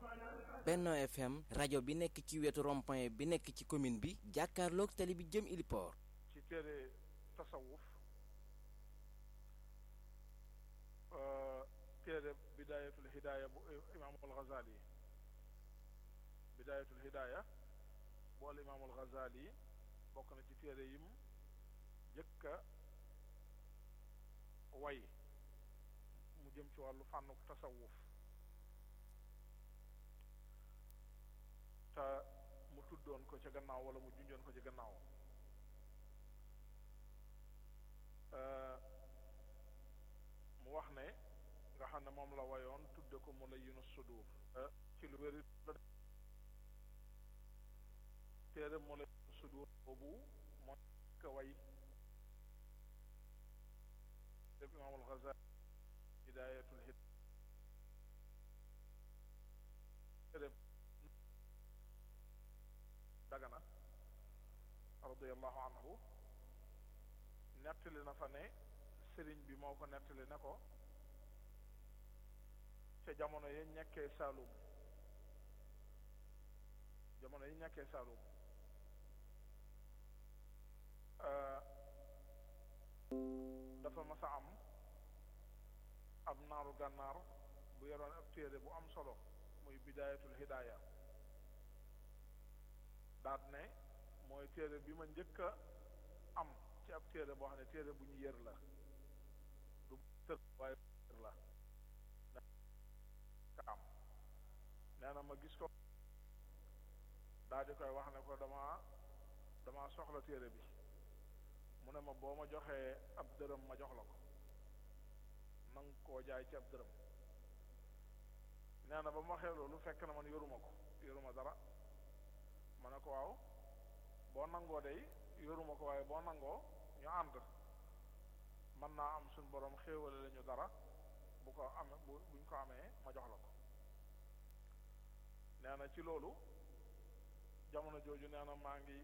Benno FM rajo bi nekk ci wetu rond-point bi nekk ci commune bi jàkkaarloog tali bi jëm Iliport. ci téere tasawuf téere bidaayatul hidaaya bu imaamul Ghazali bidaayatul hidaaya bu al imaamul Ghazali bokk na ci téere yim jëkka way mu jëm ci wàllu fànnuk tasawuf te mu tuddoon ko ca gannaaw wala mu junjoon ko ca gannaaw mu wax ne nga xam ne moom la wayoon tudde ko mu la yinu sudur ci lu wéri la téere mu la yinu sudur boobu mooy ka way def imaamul Ghazali hidayatul hid téere dagana radiallahu anhu nettali na fa ne sëriñ bi moo ko nettali ne ko ca jamono yi ñekkee Saalum jamono yi ñekkee Saalum dafa mas a am ab naaru gànnaar bu yoroon ab téere bu am solo muy bidaayatul hidaaya daat ne mooy téere bi ma njëkk a am ci ab téere boo xam ne téere bu ñu yër la du tër waaye yër la ka am nee na ma gis ko daal di koy wax ne ko dama dama soxla téere bi mu ne ma boo ma joxee ab dërëm ma jox la ko nang koo jaay ci ab dërëm nee na ba ma waxee loolu fekk na man yoruma ko yoruma dara ma ne ko waaw boo nangoo day yoruma ko waaye boo nangoo ñu ànd mën naa am suñ borom xéewale lañu dara bu ko amee bu buñ ko amee ma jox la ko nee na ci loolu jamono jooju nee na maa ngi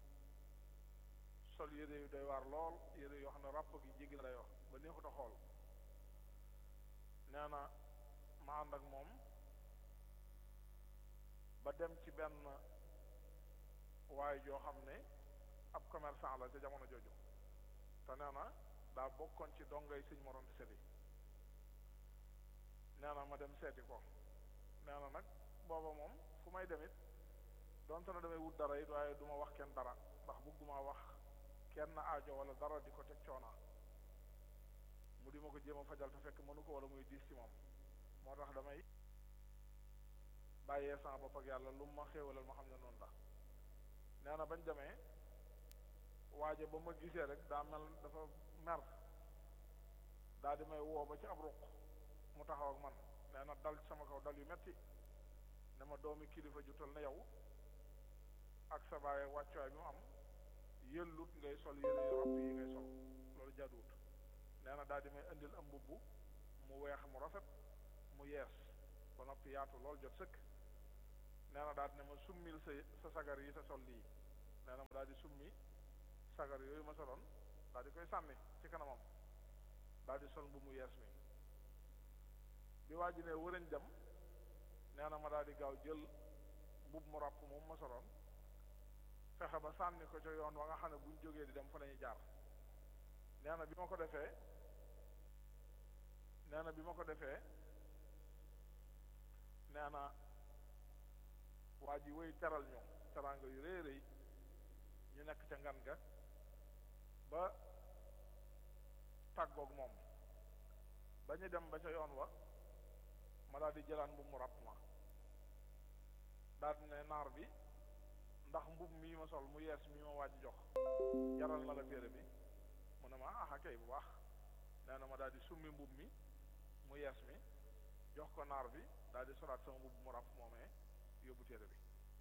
sol yére yu doy waar lool yére yoo xam ne ràpp gi jéggi na dayoo ba neexut a xool nee na ma ànd ak moom ba dem ci benn waaye joo xam ne ab commerçant la ca jamono jooju te nee na daa bokkoon ci dongay sëñ Mor Anta Sali nee na ma dem seeti ko nee na nag booba moom fu may demit donte na damay wut dara it waaye du ma wax kenn dara ndax bëgguma wax kenn aajo wala dara di ko teg coona mu di ma ko jéem a fajal te fekk mënu ko wala muy diis ci moom moo tax damay bàyyee sama bopp ak yàlla lu ma xéewalal ma xam ne noonu la nee na bañ demee waaje ba ma gisee rek daa mel dafa mer daa di may woo ba ci ab ruq mu taxaw ak man nee na dal sama kaw dal yu metti ne ma doomi kilifa jutal na yow ak sa bàyyi wàccuwaay bi mu am yëllut ngay sol yére yu ràpp yi ngay sol loolu jaaduwut nee na daal di may indil am mbubb mu weex mu rafet mu yees ba noppi yaatu lool jot sëkk nee na daal di ne ma summil sa sa sagar yi te sol lii nee na ma daal di summi sagar yooyu ma soloon daal di koy sànni ci kanamam daal di sol mbubb mu yees mi bi waa ji ne wërañ dem nee na ma daal di gaaw jël mbubb mu ràpp moom ma soloon fexe ba sànni ko ca yoon wa nga xam ne buñ jógee di dem fa lañuy jaar nee na bi ma ko defee nee na bi ma ko defee nee na waa ji wéy teral ñu teraanga yu rëy rëy ñu nekk ca ngan ga ba tàggoog moom ba ñu dem ba ca yoon wa ma daal di jëlaan bu mu ràpp ma daal di ne naar bi ndax mbub mii ma sol mu yees mii ma waaj jox jaral na la téere bi mu ne ma ah kay bu baax nee na ma daal di summi mbub mi mu yees mi jox ko naar bi daal di solaat sama mbub mu ràpp moomee yóbbu téere bi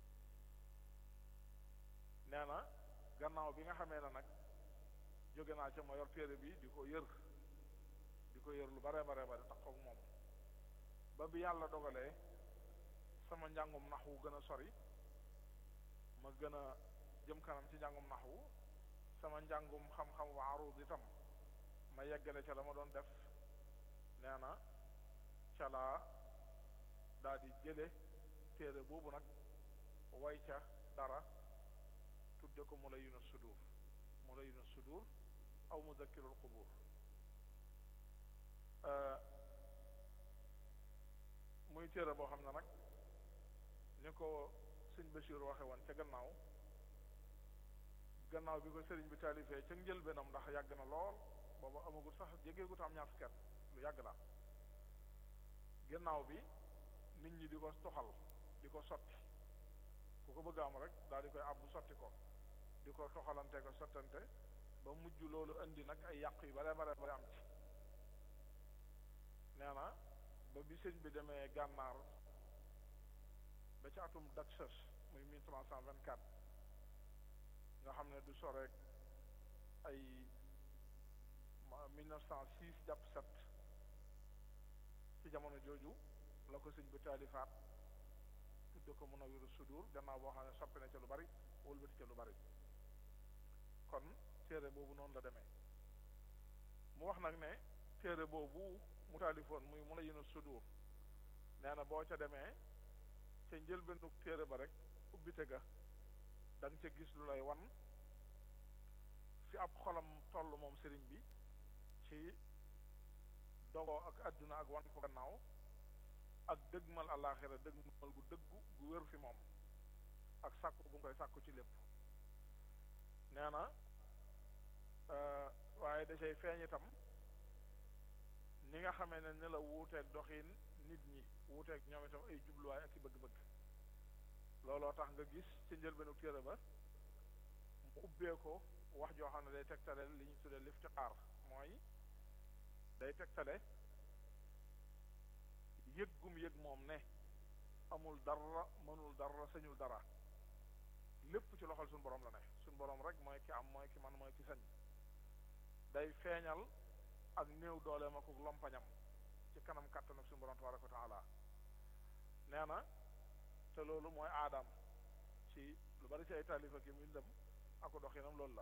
nee na gannaaw bi nga xamee ne nag jóge naa ca ma yor téere bi di ko yër di ko yër lu bare bare bare tax koog moom ba bi yàlla dogalee sama njàngum naxwu gën a sori ma gën a jëm kanam ci njàngum naxwu sama njàngum xam-xam wa arud itam ma yeggale ca la ma doon def nee na ca laa daa di jële téere boobu nag way ca dara tudde ko mu la yuna sudur mu la yuna sudur aw muzakkirul qubur muy téere boo xam ne nag ni ko sëñ Bachir waxe woon ca gannaaw gannaaw bi ko sëriñ bi taalifee ca njëlbeenam ndax yàgg na lool booba amagul sax jégeegut am ñaar fukki at lu yàgg la gannaaw bi nit ñi di ko toxal di ko sotti ku ko bëgg am rek daal di koy àbbu sotti ko di ko toxalante ko sottante ba mujj loolu indi nag ay yàq yu bare bare bare am ci nee na ba bi sëñ bi demee gànnaar ba ci atum Daxas muy mille trois cent vingt quatre nga xam ne du soreek ay mille neuf cent six jàpp sept ci jamono jooju la ko sëñ bi taalifaat tudde ko Munawwirus Sudur gannaaw boo xam ne soppi na ca lu bari wëlbati ca lu bari kon téere boobu noonu la demee mu wax nag ne téere boobu mu taalifoon muy Munawwirus Sudur nee na boo ca demee ca njëlbeenu téere ba rek ubbite ga da nga ca gis lu lay wan fi ab xolam toll moom sëriñ bi ci dogoo ak àdduna ak wan ko gannaaw ak dëgmal àllaaxira dëgmal gu dëggu gu wér fi moom ak sàkku bu nga koy sàkku ci lépp nee na waaye da cay feeñ itam ni nga xamee ne ni la wuuteeg doxin nit ñi wuuteeg ñoom itam ay jubluwaay ak i bëgg-bëgg looloo tax nga gis ci njëlbeenu téere ba mu ubbee ko wax joo xam ne day tegtale li ñu tuddee liftiqaar mooy day tegtale yëg gum yëg moom ne amul dara mënul dara sañul dara lépp ci loxol suñu borom la ne suñu borom rek mooy ki am mooy ki man mooy ki sañ day feeñal ak néew dooleem ak lompañam ci kanam kàttan ak suñu borom tabaraka wa taala nee na te loolu mooy aadam ci lu bari ci ay taalifa ki muy dem ako doxinam loolu la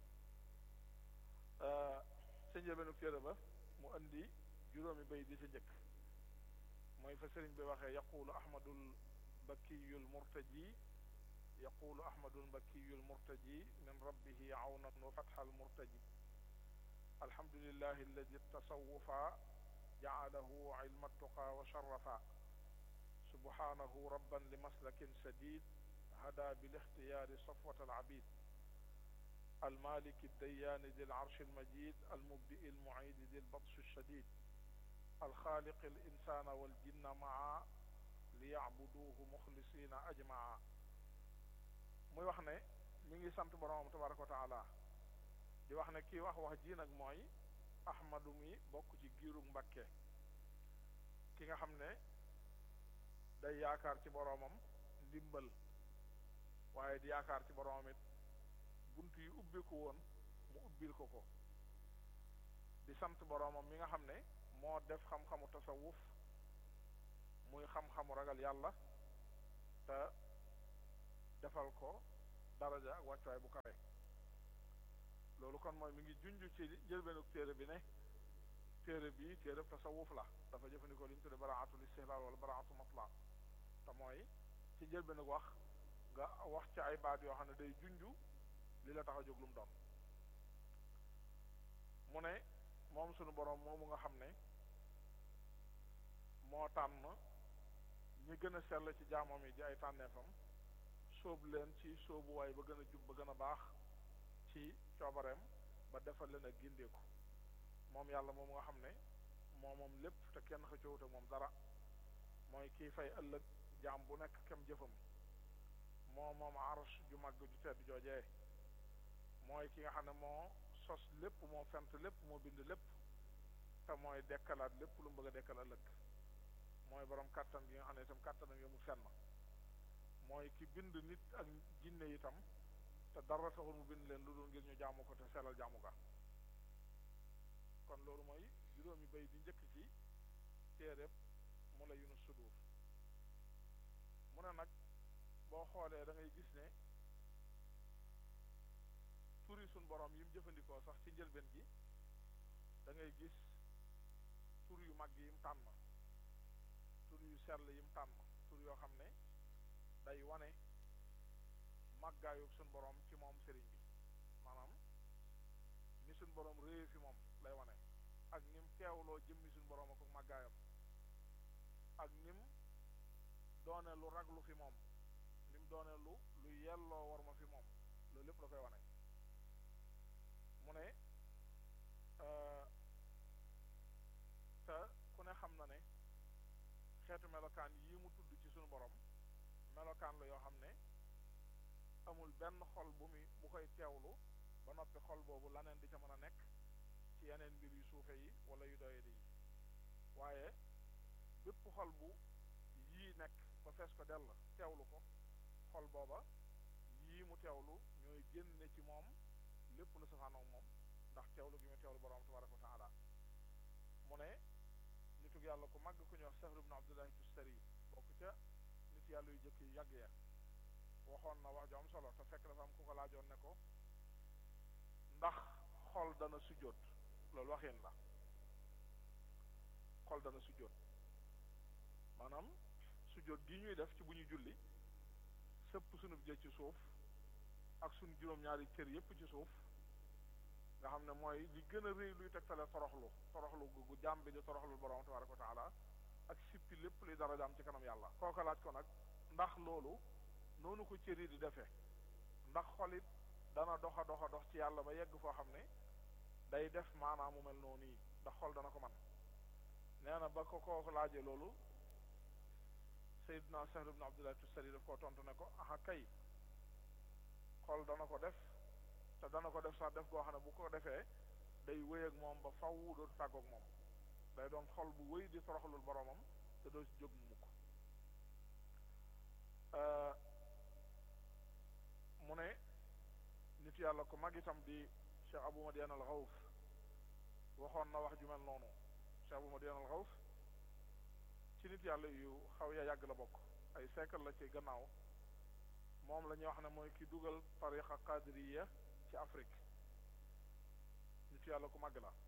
sa njëlbeenu téere ba mu indi juróomi bay di sa njëkk mooy fa sëriñ bi waxee yaqulu ahmadul bakiyul murtaji yaqulu ahmadul bakiyul murtaji min rabbihi awnan wa fatxal murtaji alhamdulillahi alladi tasawufa jaalahu ilma tuqa wa sharafa subhanahu rabban li maslakin sadid hada bilixtiyaari safwat alabid المالك الديان ذي العرش المجيد المبدئ المعيد ذي البطش الشديد الخالق الإنسان والجن معا ليعبدوه مخلصين أجمعا muy wax ne mi ngi sant boroomam tabaraka wa taala di wax ne kii wax wax ji nag mooy ahmadu mi bokk ci giirug Mbàkke ki nga xam ne day yaakaar ci boroomam ndimbal waaye di yaakaar ci boroomam it bunt yi ubbiku woon mu ubbil ko ko di sant boroomam mi nga xam ne moo def xam-xamu tasawuf muy xam-xamu ragal yàlla te defal ko daraja ak wàccuwaay bu kawe loolu kon mooy mi ngi junj ci njëlbeenu téere bi ne téere bi téere tasawuf la dafa jëfandikoo li ñu tudde baraatul istihlaal wala baraatu matla te mooy ci njëlbeenu wax nga wax ci ay baat yoo xam ne day junj li la tax a jóg lu mu doon mu ne moom sunu boroom moomu nga xam ne moo tànn ñi gën a sell ci jaamam yi di ay tànneefam sóob leen ci sóobuwaay ba gën a jub ba gën a baax ci coobareem ba defal leen ak gindeeku moom yàlla moom nga xam ne moo moom lépp te kenn xëccoowut ak moom dara mooy kiy fay ëllëg jaam bu nekk kem jëfam moo moom arsh ju màgg ju tedd joojee mooy ki nga xam ne moo sos lépp moo fent lépp moo bind lépp te mooy dekkalaat lépp lu mu bëgg a dekkal ëllëg mooy borom kàttan gi nga xam ne itam kàttanam yomul fenn mooy ki bind nit ak jinne itam te dara taxul mu bind leen lu dul ngir ñu jaamu ko te sellal jaamu ga kon loolu mooy juróomi bay di njëkk ci téeréb mu la yunu sudur mu ne nag boo xoolee da ngay gis ne turi suñ borom yi mu jëfandikoo sax ci njëlbeen gi da ngay gis tur yu mag yi mu tànn tur yu sell yi mu tànn tur yoo xam ne day wane màggaayu suñ borom ci moom sëriñ bi maanaam ni suñ borom réye fi moom lay wane ak nim teewloo jëmmi suñ borom ak màggaayam ak nim doone lu raglu fi moom nim doone lu lu yelloo war ma fi moom loolu lépp la koy wane mu ne te ku ne xam na ne xeetu melokaan yii mu tudd ci suñu borom melokaan la yoo xam ne amul benn xol bu muy bu koy teewlu ba noppi xol boobu laneen di ca mën a nekk ci yeneen mbir yu suufe yi wala yu doye di yi waaye bépp xol bu yii nekk ba fees ko dell teewlu ko xol booba yii mu teewlu ñooy génne ci moom lépp lu safaanoog moom ndax teewlu gi mu teewlu borom tabaraka wa taala mu ne nitug yàlla ku màgg ku ñuy wax Sahr ibn Abdullahi Tustari bokk ca nit yàlla yu jëkk yu yàgg ya waxoon na wax ju am solo te fekk dafa am ku ko laajoon ne ko ndax xol dana sujjóot loolu waxin la xol dana sujjóot maanaam sujjóot gi ñuy def ci bu ñuy julli sëpp sunu jë ci suuf ak sunu juróom-ñaari cër yépp ci suuf nga xam ne mooy li gën a rëy luy tegtale toroxlu toroxlu gu jàmm bi di toroxlu borom tabaraka wa taala ak sippi lépp luy dara jaam ci kanam yàlla kooka laaj ko nag ndax loolu noonu ko cër yi di defee ndax xolit dana dox a dox a dox ci yàlla ba yegg foo xam ne day def maanaam mu mel noonu yi ndax xol dana ko man nee na ba ko kooku laajee loolu Seydina Sahr ibn Abdullah Tustari daf koo tontu ne ko aha kay xol dana ko def te dana ko def sax def goo xam ne bu ko defee day wéy ak moom ba faw dootu tàggoog moom day doon xol bu wéy di toroxlul boromam te doo ci jóg mu mukk mu ne nit yàlla ko mag itam di Cheikh Abou Madian al Xawf waxoon na wax ju mel noonu Cheikh Abou Madian al Xawf ci nit yàlla yu xaw ya yàgg la bokk ay siècle la ci gannaaw moom la ñuy wax ne mooy ki dugal tariqa qadiriya ci Afrique nit yàlla ku màgg la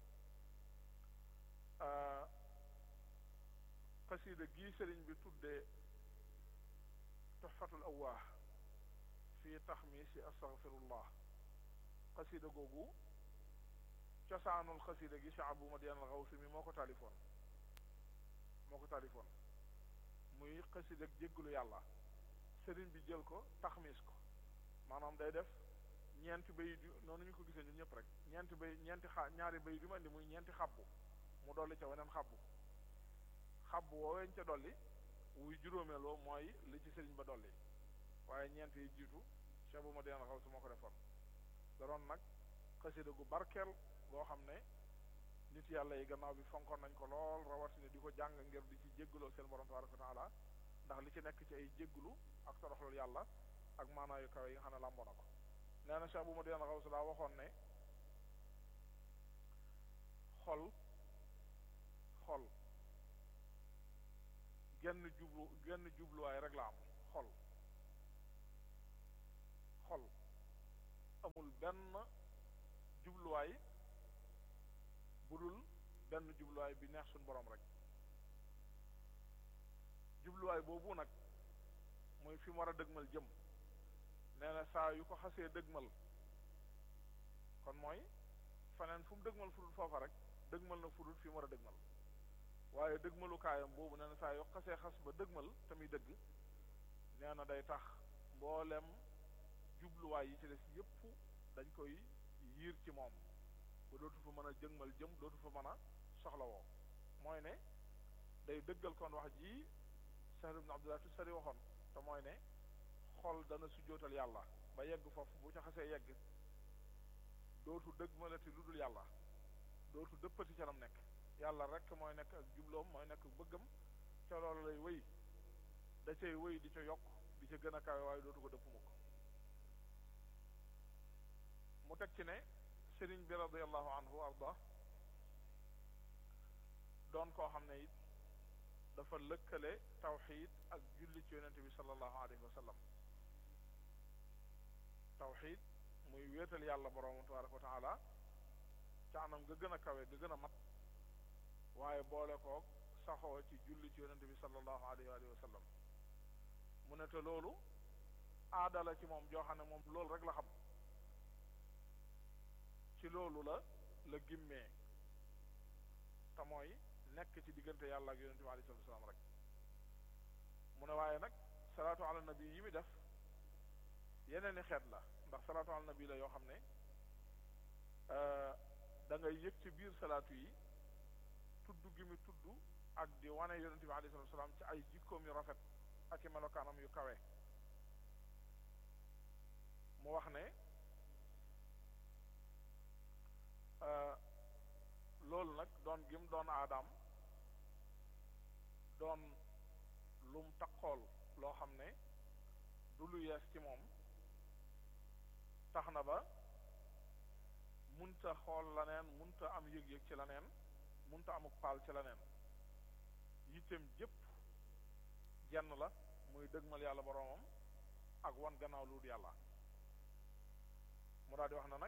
xasida gii sëriñ bi tuddee tuxfatul awwaa fii taxmiisi astaghfirullah xasida googu cosaanul xasida gi Cheikh Abou Madian al Xawsi mi moo ko taalifoon moo ko taalifoon muy xasida jéggalu yàlla sëriñ bi jël ko taxmis ko maanaam day def ñeenti bayit yu noonu ñu ko gisee ñun ñëpp rek ñeenti bay ñeenti xa ñaari bayit yu ma indi muy ñeenti xabbu mu dolli ca weneen xabbu xabbu wooweñ ca dolli wuy juróomeeloo mooy li ci sëriñ ba dolli waaye ñeent yi jiitu Cheikh bu ma deen xaw su moo ko defoon da doon nag xasida gu barkeel goo xam ne nit yàlla yi gannaaw bi fonkoon nañ ko lool rawatina di ko jàng ngir di ci jéggaloo seen borom tabaraka wa taala ndax li ci nekk ci ay jégglu ak toroxlul yàlla ak maanaayu kawe yi nga xam ne làmboo na ko nee na Cheikh bu ma deen xaw su daa waxoon ne xol xol genn jublu genn jubluwaay rek la am xol xol amul benn jubluwaay bu dul benn jubluwaay bi neex suñu borom rek jubluwaay boobu nag muy fi mu war a dëgmal jëm nee na saa yu ko xasee dëgmal kon mooy faneen fu mu dëgmal fu dul foofa rek dëgmal na fu dul fi mu war a dëgmal waaye dëgmalukaayam boobu nee na saa yu xasee xas ba dëgmal tamit dëgg nee na day tax mboolem jubluwaay yi ci des yépp dañ koy yiir ci moom ba dootu fa mën a jëgmal jëm dootu fa mën a soxlawoo mooy ne day dëggal kon wax ji Sahr ibn Abdullah Tustari waxoon te mooy ne xol dana sujjootal yàlla ba yegg foofu bu ca xasee yegg dootu dëgmalati lu dul yàlla dootu dëppati ca lam nekk yàlla rek mooy nekk ak jubloom mooy nekk bëggam ca loolu lay wéy da cay wéy di ca yokk di ca gën a kawe waaye dootu ko dëpp mukk mu teg ci ne sëriñ bi radiallahu anhu arda doon koo xam ne it dafa lëkkale tawxid ak julli ci yonente bi sallallahu alayhi wa sallam tawxid muy wéetal yàlla borom tabaraka wa taala ca anam nga gën a kawe nga gën a mat waaye boole koog saxoo ci julli ci yonente bi sallallahu alayhi wa sallam mu ne te loolu aada la ci moom joo xam ne moom loolu rek la xam ci loolu la la gimmee te mooy nekk ci diggante yàlla ak yonente bi alayhi salatu wasalaam rek mu ne waaye nag salaatu ala nabi yi mi def yeneen i xeet la ndax salaatu ala nabi la yoo xam ne da ngay yëg ci biir salaatu yi tudd gi mi tudd ak di wane yonente bi alayhi salatu wasalaam ci ay jikkoom yu rafet ak i melokaanam yu kawe mu wax ne loolu nag doon gim doon aadaam doon lum taqool loo xam ne du lu yees ci moom tax na ba munta xool laneen munta am yëg-yëg ci laneen munta amuk paal ci laneen yittem jëpp jenn la muy dëgmal yàlla boroomam ak wan gannaaw lu dul yàlla mu daal di wax na nag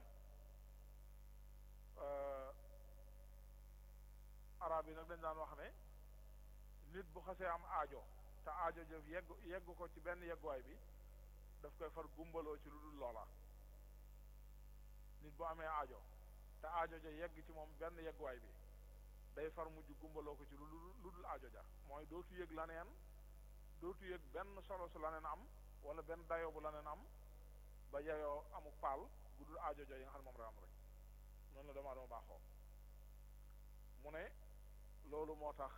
arab yi nag dañ daan wax ne nit bu xasee am aajo te aajo jëf yegg yegg ko ci benn yegguwaay bi daf koy far gumbaloo ci lu dul loola nit bu amee aajo te aajo ja yegg ci moom benn yegguwaay bi day far mujj gumbaloo ko ci lu lu dul aajo ja mooy dootu yëg laneen dootu yëg benn solo su laneen am wala benn dayo bu laneen am ba yeyoo amu paal bu dul aajo ja yi nga xam ne moom rek am rek noonu la doomu aadama baaxoo mu ne loolu moo tax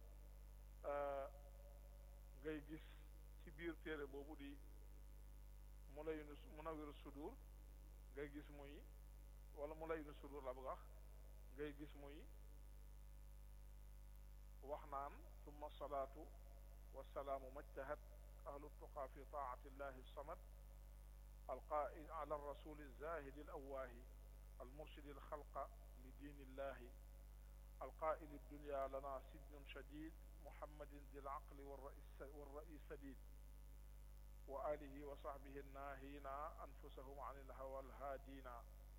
ngay gis ci biir téere boobu di mu lay nu Munawwirus Sudur ngay gis muy wala mu lay nu sudur la bëgg wax ngay gis muy wax naan summa salaatu wasalaamu majtahat ahlu tuqaa fi taati llahi samad alqaa'id ala rasuli zahidi al awaahi almurshidi alxalqa li diini illahi القائل الدنيا لنا سجن شديد محمد ذي العقل والرئيس سديد وآله وصحبه الناهين أنفسهم عن الهوى الهادين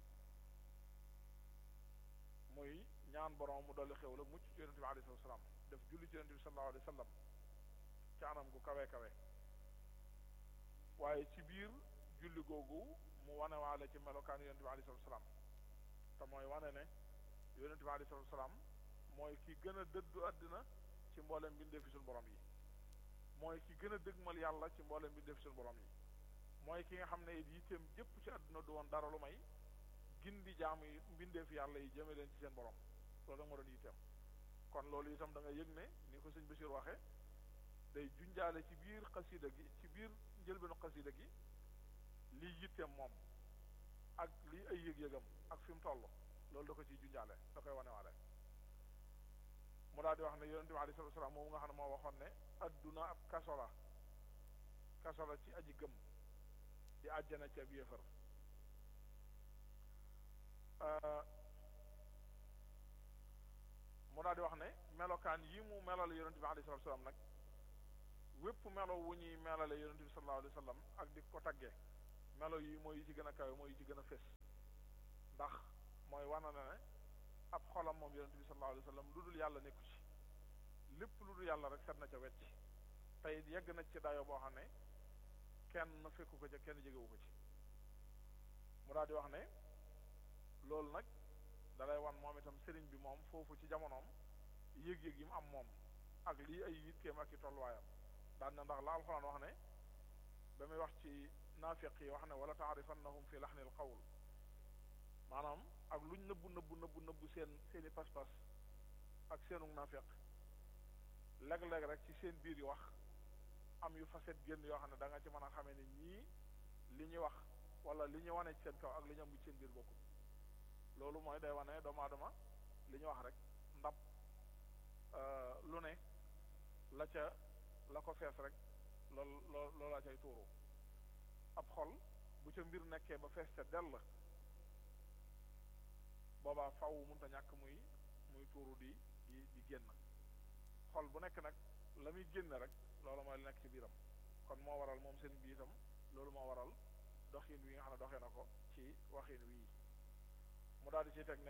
muy ñaan borom mu dolli xew la mucc ci yonente bi alayhi salaam def julli ci yonente bi sallallahu alayhi wa sallam ci anam gu kawe kawe waaye ci biir julli googu mu wane waale ci melokaan yonente bi alayhi salaam te mooy wane ne yonente bi alayhi salaam mooy ki gën a dëddu àddina ci mboolem mbindee fi suñu borom yi mooy ki gën a dëgmal yàlla ci mboolem mbindee fi suñu borom yi mooy ki nga xam ne it yitteem jëpp ci àdduna du woon dara lu may gindi jaamu yi mbindeef yàlla yi jëme leen ci seen borom loolu da nga doon yitteem kon loolu itam da nga yëg ne ni ko sëñ Bachir waxe day junjaale ci biir xasida gi ci biir njëlbeenu xasida gi lii yitteem moom ak lii ay yëg-yëgam ak fi mu toll loolu da ko ciy junjaale da koy wanewaale mu daal di wax ne yonente bi alayhi salaam moom nga xam ne moo waxoon ne adduna ab kaso la kaso la ci aji gëm di àjjana ci ab yéefar mu daal di wax ne melokaan yi mu melale yonente bi alayhi salatu salaam nag wépp melo wu ñuy melale yonente bi sallallahu alayhi wa sallam ak di ko tagge melo yi mooy yi ci gën a kawe mooy yi ci gën a fés ndax mooy wana na ne ab xolam moom yonente bi sallallahu alayhi wa sallam lu dul yàlla nekku ci lépp lu dul yàlla rek set na ca wecc tey yegg na ci dayo boo xam ne kenn fekku ko ca kenn jegewu ko ci mu daal di wax ne loolu nag dalay wan moom itam sëriñ bi moom foofu ci jamonoom yëg-yëg yi mu am moom ak lii ay yitteem ak i tolluwaayam daan na ndax la alxuraan wax ne ba muy wax ci naafiq yi wax ne wala taarifannahum fi laxnil qawl maanaam ak luñ nëbbu nëbbu nëbbu nëbbu seen seeni pas-pas ak seenu naafiq léeg-léeg rek ci seen biir yi wax am yu faset génn yoo xam ne da nga ci mën a xamee ne ñii li ñuy wax wala li ñu wane ci seen kaw ak li ñu am ci seen biir bokkul loolu mooy day wane doomu aadama li ñu wax rek ndab lu ne la ca la ko fees rek lool loo loolaa cay tuuru ab xol bu ca mbir nekkee ba fees ca dell boobaa faw mënta ñàkk muy muy tuuru di di di génn xol bu nekk nag la muy génn rek loolu mooy la nekk ci biiram kon moo waral moom seen bi itam loolu moo waral doxin wi nga xam ne doxee na ko ci waxin wii mu daal di ci teg ne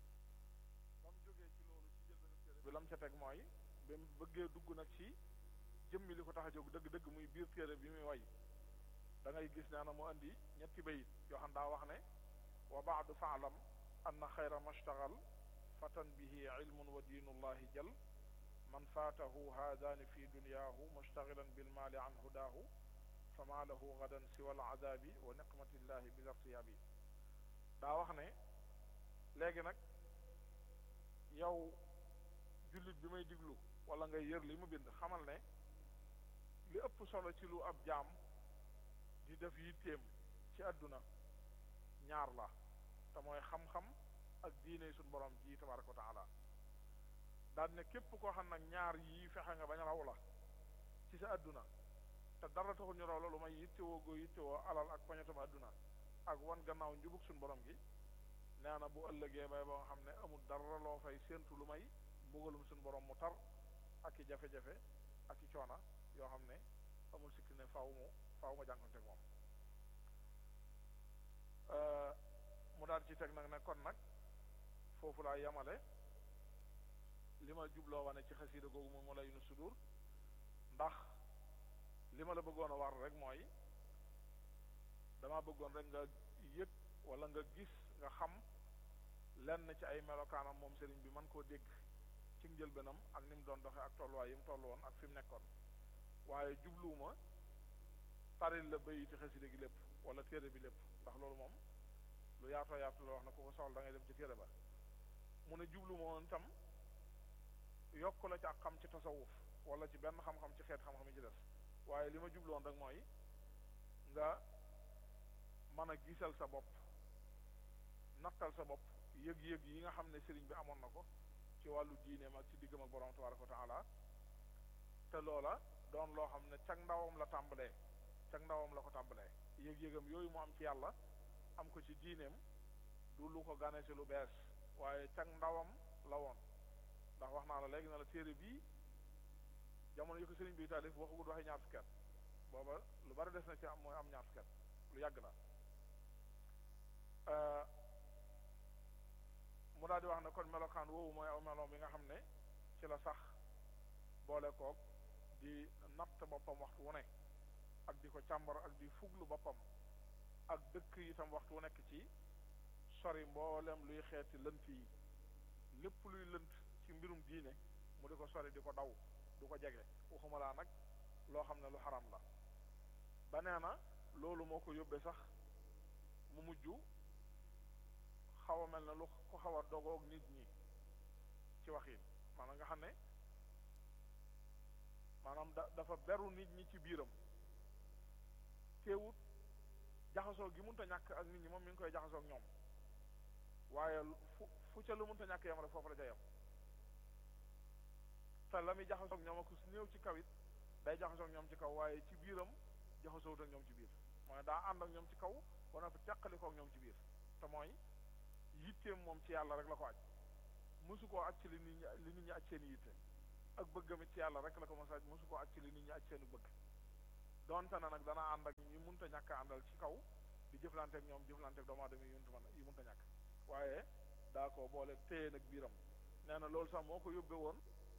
ba mu jógee ci loolu ci jëlbénu téere bi la mu ca teg mooy ba mu bëggee dugg nag ci jëmmi li ko tax a jóg dëgg-dëgg muy biir téere bi muy way da ngay gis nee na mu andi ñetti bayit yoo xam daa wax ne wa baadu faalam anna xayra mashtagal fatan bihi ilmun wa diinullahi jal man faatahu haadaani fi dunyaahu mushtagilan bilmaali an hudaahu fama lahu gadan siwa alazaabi wa niqmatillahi bil irtiyaabi daa wax ne léegi nag yow jullit bi may diglu wala ngay yër li mu bind xamal ne li ëpp solo ci lu ab jaam di def yitteem ci àdduna ñaar la te mooy xam-xam ak diine suñu borom ji tabaraka wa taala daal ne képp koo xam nag ñaar yii fexe nga bañ raw la ci sa àdduna te dara taxul ñu raw la lu may yittewoo goo yittewoo alal ak poñetam àdduna ak wan gannaaw njubug suñu borom gi nee na bu ëllëgee bay ba nga xam ne amul dara loo fay séentu lu may mbugalum suñu borom mu tar ak i jafe-jafe ak i coona yoo xam ne amul sikki ne faaw mu faaw nga jànkonte moom mu daal ci teg nag ne kon nag foofu laa yamale li ma jubloo wane ci xasiida googu moom mu lay nu sudur ndax li ma la bëggoon a war rek mooy dama bëggoon rek nga yëg wala nga gis nga xam lenn ci ay melokaanam moom sëriñ bi man koo dégg ci njëlbéenam ak ni mu doon doxee ak tolluwaay yi mu toll woon ak fi mu nekkoon waaye jubluwuma taril la bayiti xasida gi lépp wala téere bi lépp ndax loolu moom lu yaatoo yaatu la wax na ku ko soxla da ngay dem ci téere ba mu ne jubluwuma woon itam yokk la ci ak xam ci tasawuf wala ci benn xam-xam ci xeet xam-xam yi ci des waaye li ma jubluwoon rek mooy nga mën a gisal sa bopp nattal sa bopp yëg-yëg yi nga xam ne sëriñ bi amoon na ko ci wàllu diineem ak ci diggam ak borom tabaraka wa taala te loola doon loo xam ne cag ndawam la tàmbalee cag ndawam la ko tàmbalee yëg-yëgam yooyu mu am ci yàlla am ko ci diineem du lu ko gane si lu bees waaye cag ndawam la woon ndax wax naa la léegi na la téere bii jamono yi ko sëriñ bi taalif waxagul waxi ñaar fukki at booba lu bari des na ci am mooy am ñaar fukki at lu yàgg la mu daal di wax ne kon melokaan woowu mooy aw meloom bi nga xam ne ci la sax boole koog di natt boppam waxtu wu nekk ak di ko càmbar ak di fuglu boppam ak dëkk itam waxtu wu nekk ci sori mboolem luy xeeti lënt yi lépp luy lënt ci mbirum diine mu di ko sori di ko daw du ko jege waxuma laa nag loo xam ne lu xaram la ba nee na loolu moo ko yóbbee sax mu mujj xaw a mel ne lu ko xaw a dogoog nit ñi ci waxin maanaam nga xam ne maanaam da dafa beru nit ñi ci biiram teewut jaxasoo gi mënta ñàkk ak nit ñi moom mi ngi koy jaxasoo ak ñoom waaye fu fu ca lu mënta ñàkk yam rek foofu la ca yam te la muy jaxasoo ak ñoom ak su néew ci kaw it day jaxasoo ak ñoom ci kaw waaye ci biiram jaxasoowut ak ñoom ci biir mooy daa ànd ak ñoom ci kaw ba noppi teqali ko ak ñoom ci biir te mooy yitteem moom ci yàlla rek la ko aj mosu koo aj ci li nit ñi li nit ñi aj seen yitte ak bëggamit ci yàlla rek la ko mos a aj mosu koo aj ci li nit ñi aj seenu bëgg donte na nag dana ànd ak ñi munta ñàkk a àndal ci kaw di jëflante ak ñoom jëflante ak doomu aadama yi yuntu man yi munta ñàkk waaye daa ko boole téye nag biiram nee na loolu sax moo ko yóbbe woon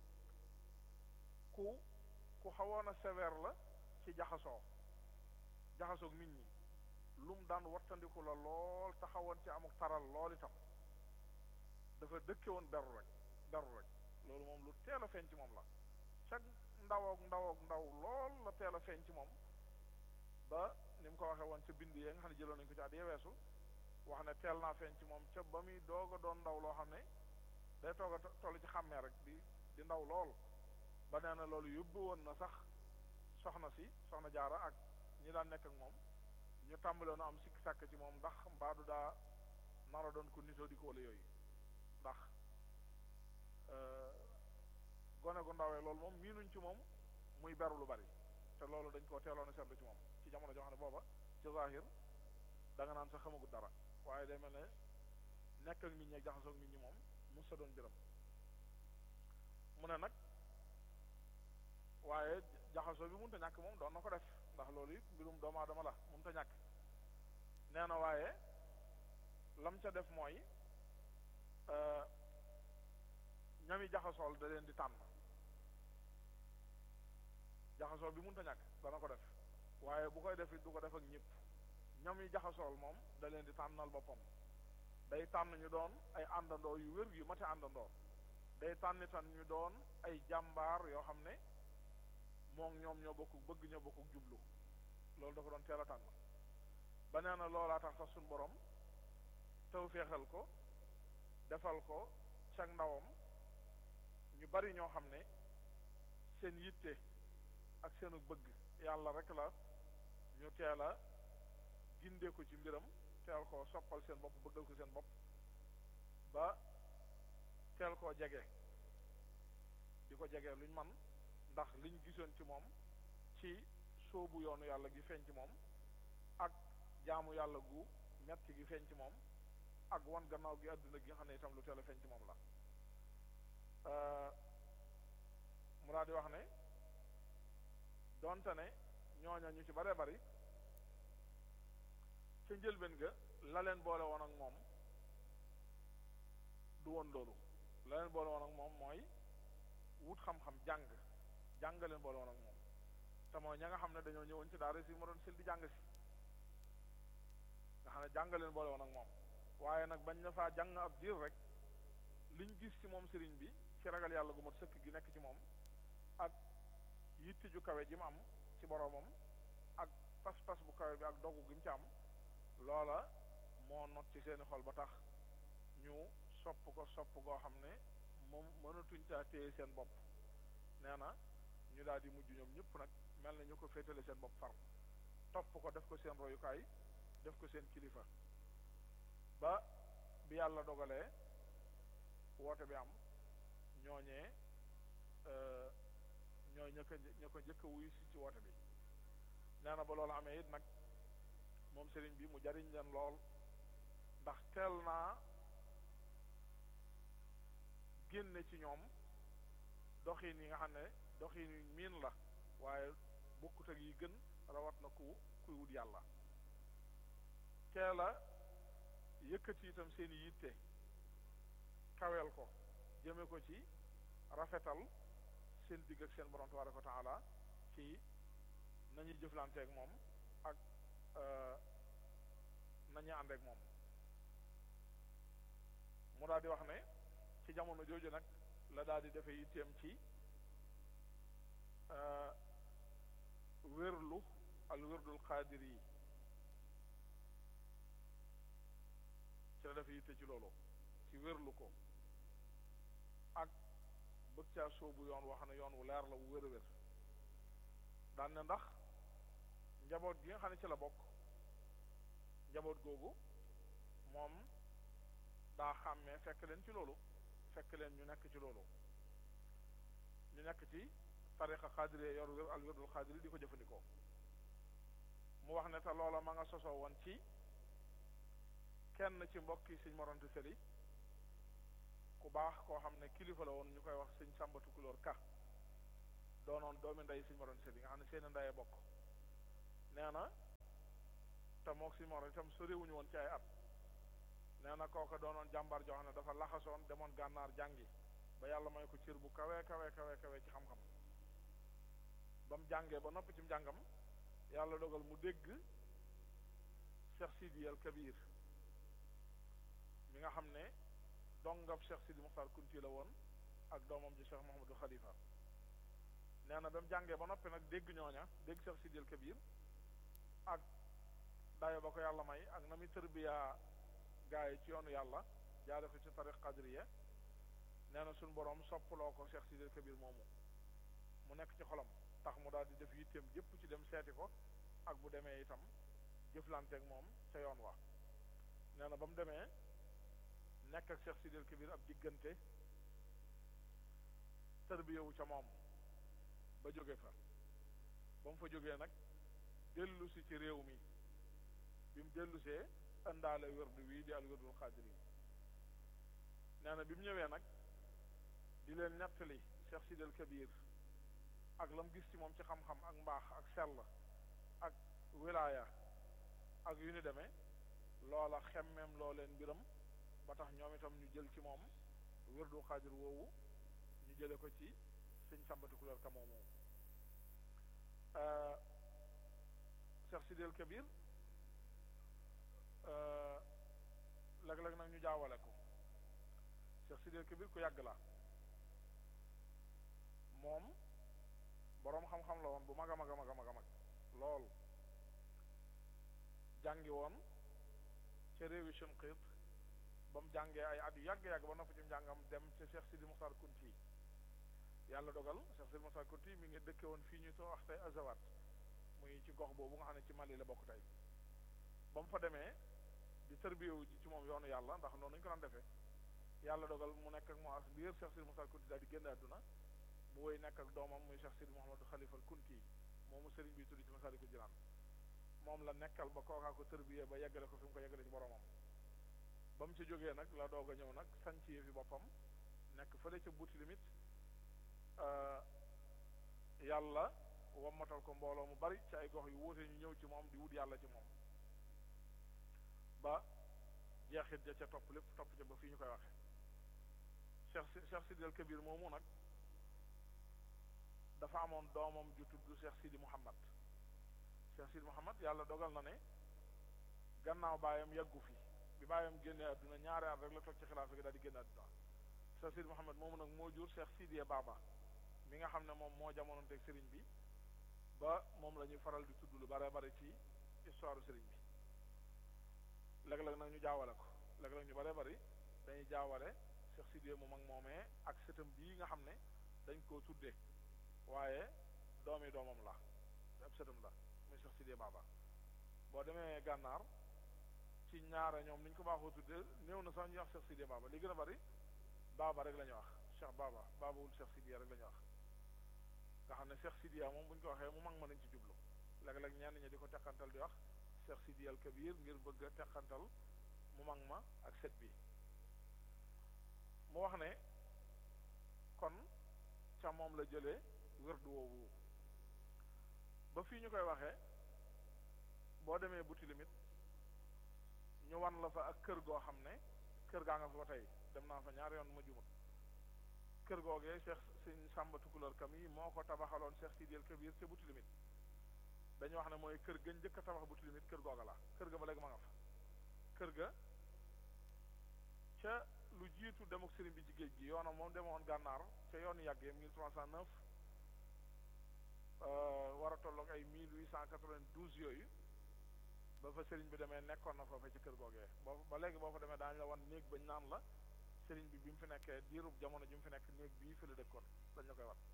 ku ku xawoon a sévère la ci jaxasoo jaxasoog nit ñi lum daan wattandiku la lool taxawoon ci amuk taral lool itam dafa dëkke woon beru rek beru rek loolu moom lu teel a feeñ ci moom la cag ndaw ak ndaw ak ndaw lool la teel a feeñ ci moom ba ni mu ko waxee woon ca bind yee nga xam ne jëloon nañu ko ci at yeweesu wax ne teel naa feeñ ci moom ca ba muy doog a doon ndaw loo xam ne day toog a toll ci xàmmee rek di di ndaw lool ba nee na loolu yóbbu woon na sax soxna si soxna jaara ak ñi daan nekk ak moom ñu tàmbaloon am sikki sàkk ci moom ndax mbaadu daa nara doon ko nitoo di ko wala yooyu ndax gone gu ndawee loolu moom miinuñ ci moom muy beru lu bari te loolu dañ koo teeloon a seetlu ci moom ci jamono joo xam ne booba ci zahir da nga naan sax xamagut dara waaye day mel ne nekk ak nit ñi ak jaxasoo ak nit ñi moom mos sa doon jërëm mu ne nag waaye jaxasoo bi mënta ñàkk moom doon na ko def ndax loolu it mbirum doomu aadama la mënta ñàkk nee na waaye lam ca def mooy ñami jaxasool da leen di tànn jaxasoo bi mënta ñàkk dana ko def waaye bu koy def it du ko def ak ñëpp ñam yi jaxasool moom da leen di tànnal boppam day tànn ñu doon ay àndandoo yu wér yu mate àndandoo day tànn tan ñu doon ay jàmbaar yoo xam ne moom ñoom ñoo bokk bëgg ñoo bokk jublu loolu da ko doon teel a tànn ba nee na loolaa tax sax suñu borom taw feexal ko defal ko cag ndawam ñu bari ñoo xam ne seen yitte ak seenu bëgg yàlla rek la ñu teel a gindee ko ci mbiram teel koo soppal seen bopp bëggal ko seen bopp ba teel koo jege di ko jege luñ man ndax liñ gisoon ci moom ci sóobu yoonu yàlla gi feeñ ci moom ak jaamu yàlla gu metti gi feeñ ci moom ak wan gannaaw gi àdduna gi nga xam ne itam lu teel a feeñ ci moom la mu daal di wax ne donte ne ñooña ñu ci bare bari ca njëlbeen ga la leen boole woon ak moom du woon loolu la leen boole woon ak moom mooy wut xam-xam jàng jàng leen boole woon ak moom te mooy ña nga xam ne dañoo ñëwoon ci daara si ma doon sil di jàng si nga xam ne jàng leen boole woon ak moom waaye nag bañ na faa jàng ab diir rek liñ gis ci moom sëriñ bi ci ragal yàlla gu mat sëkk gi nekk ci moom ak yitti ju kawe ji mu am ci boroomam ak pas-pas bu kawe bi ak dogu gi mu ci am loola moo not ci seeni xol ba tax ñu sopp ko sopp goo xam ne moom mënatuñ caa téye seen bopp nee na ñu daal di mujj ñoom ñëpp nag mel na ñu ko féetale seen bopp far topp ko def ko seen royukaay def ko seen kilifa ba bi yàlla dogalee woote bi am ñooñee ñooy ña ko ña ko njëkk a wuyu si ci woote bi nee na ba loolu amee it nag moom sëriñ bi mu jariñ leen lool ndax teel naa génne ci ñoom doxin yi nga xam ne doxin yi miin la waaye bokkut ak yi gën rawat na ku kuy wut yàlla teel a yëkkati itam seen yitte kaweel ko jëme ko ci rafetal seen digg ak seen borom tabaraka wa taala ci nañuy jëflanteeg moom ak nañuy àndeek moom mu daal di wax ne ci jamono jooju nag la daal di defe yitteem ci wérlu al wérdul xaadir yi ci la defe yitte ci loolu ci wérlu ko ak bëgg caa soobu yoon woo xam ne yoon wu leer la wu wér a wér daan ne ndax njaboot gi nga xam ne ci la bokk njaboot googu moom daa xàmmee fekk leen ci loolu fekk leen ñu nekk ci loolu ñu nekk ci tariqa xaadiri yor wér al wérdul xaadiri di ko jëfandikoo mu wax ne te loola ma nga sosoo woon ci kenn ci mbokki sëñ moronte seli ku baax koo xam ne kilifa la woon ñu koy wax sëñ sàmbatu kulóor ka doonoon doomi ndey sëñ moronte seli nga xam ne seeni ndeyee bokk nee na te mook sëñ moronte itam soriwuñu woon ci ay at nee na kooka doonoon jàmbar joo xam ne dafa laxasoon demoon gànnaar jàngi ba yàlla may ko cër bu kawe kawe kawe kawe ci xam-xam ba mu jàngee ba noppi ci njàngam yàlla dogal mu dégg Cheikh Sidi al Kabir mi nga xam ne dongab Cheikh Sidi Muxtaar Kunti la woon ak doomam ji Cheikh Mouhamadou Khalifa nee na ba mu jàngee ba noppi nag dégg ñooña dégg Cheikh Sidi al Kabir ak dayo ba ko yàlla may ak na muy tërbiyaa gaa yi ci yoonu yàlla jaare ko ci tariq qadriya nee na suñ boroom soppaloo ko Cheikh Sidi al Kabir moomu mu nekk ci xolam tax mu daal di def yitteem yépp ci dem seeti ko ak bu demee itam jëflanteeg moom ca yoon wa nee na ba mu demee nekk ak Cheikh Sidi al Kabir ab diggante tërbiyewu ca moom ba jóge fa ba mu fa jógee nag dellu si ci réew mi bi mu dellusee indaale wérdu wii di al wérdul xaadir yi nee na bi mu ñëwee nag di leen nettali Cheikh Sidi al Kabir ak lam gis ci moom ci xam-xam ak mbaax ak sell ak wilaaya ak yu ni demee loola xemmeem loo leen mbiram ba tax ñoom itam ñu jël ci moom wérdul xaadir woowu ñu jële ko ci sëñ sàmbati couleur ka moomu Cheikh Sidil Kabir léeg-léeg nag ñu jaawale ko Cheikh Sidil Kabir ku yàgg la moom boroom xam-xam la woon bu mag a mag a mag a mag a mag lool jàngi woon ca réewi Shinqit ba mu jàngee ay at yu yàgg-yàgg ba noppi ci njàngam dem ca Cheikh Sidi Muxtar Kunti yàlla dogal Cheikh Sidi Muxtar Kunti mi ngi dëkke woon fii ñu too wax tey Azawat muy ci gox boobu nga xam ne ci Mali la bokk tey ba mu fa demee di tërbiyewu ji ci moom yoonu yàlla ndax noonu ñu ko daan defee yàlla dogal mu nekk ak mu as biir Cheikh Sidi Muxtar Kunti daal di génn àdduna mu woy nekk ak doomam muy Cheikh Sidi Mouhamadou Khalifa Kunti moomu sëriñ bi tuddi ci Masaalikul Jinaan moom la nekkal ba kookaa ko tërbiyee ba yeggale ko fi mu ko yeggale ci boromam ba mu ci jógee nag la doog a ñëw nag sanc yi fi boppam nekk fële ca buuti limit yàlla wammatal ko mbooloo mu bari ci ay gox yu wuute ñu ñëw ci moom di wut yàlla ci moom ba jeexit ja ca topp lépp topp ca ba fii ñu koy waxe Cheikh Cheikh Sidi al Kabir moomu nag dafa amoon doomam ju tudd Cheikh Sidi Mouhamad Cheikh Sidi Mouhamad yàlla dogal na ne gannaaw baayam yàggu fi bi baayam génnee àdduna ñaari at rek la toog ci xilaafa gi daal di génne àdduna Cheikh Sidi Mouhamad moomu nag moo jur Cheikh Sidiya Baba mi nga xam ne moom moo jamonoonteeg sëriñ bi ba moom la ñuy faral di tudd lu bare bare ci histoire sëriñ bi léeg-léeg nag ñu jaawale ko léeg-léeg ñu bare bari dañuy jaawale Cheikh Sidiya mu mag moomee ak sëtam bii nga xam ne dañ koo tuddee waaye doomi doomam la ab sëtam la muy Cheikh Sidiya Baba boo demee gànnaar ci ñaare ñoom ni ñu ko baaxoo tuddee néew na sax ñuy wax Cheikh Sidiya Baba li gën a bari Baba rek la ñuy wax Cheikh Baba Babawul Cheikh Sidiya rek la ñuy wax nga xam ne Cheikh Sidiya moom bu ñu ko waxee mu mag ma nañ ci jublu léeg-léeg ñenn ñi di ko teqantal di wax Cheikh Sidiya al Kabir ngir bëgg a teqantal mu mag ma ak set bi mu wax ne kon ca moom la jëlee wërdu woowu ba fii ñu koy waxee boo demee buti limit ñu wan la fa ak kër goo xam ne kër gaa nga fa ba tey dem naa fa ñaari yoon ma jumut kër googee Cheikh Sëñ Sàmba Tukulóor kam yi moo ko tabaxaloon Cheikh Sidiyal Kabir ca buti limit dañu wax ne mooy kër ga njëkk a tabax buti limit kër googa la kër ga ba léegi ma nga fa kër ga ca lu jiitu demuk sëriñ bi ci géej gi yoonam moom demoon gànnaar ca yoonu yàggee 1309 war a tolloog ay 1892 yooyu ba fa sëriñ bi demee nekkoon na foofa ci kër googee boo ba léegi boo fa demee daañu la wan néeg bañ naan la sëriñ bi bi mu fi nekkee diirub jamono ji mu fi nekk néeg bii fi la dëkkoon dañ la koy wan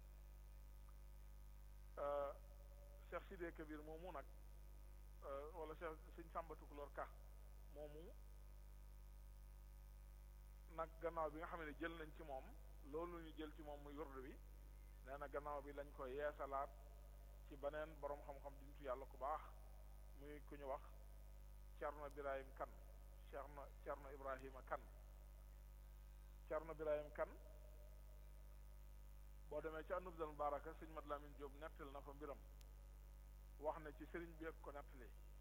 Cheikh Sidé Kabir moomu nag wala Cheikh Sëñ Sàmba Tukulóor Ka moomu nag gannaaw bi nga xam ne jël nañ ci moom loolu ñu jël ci moom muy wërdu bi nee na gannaaw bi lañ ko yeesalaat ci beneen boroom xam-xam di nitu yàlla ku baax muy ku ñu wax Cerno Birahim Kan Cerno Cerno Ibrahima Kan Cerno Birahim Kan boo demee ci Anubdal Mubaaraka sëñ Mat Lamin Jóob nettal na fa mbiram wax ne ci sëriñ bi ak ko nettali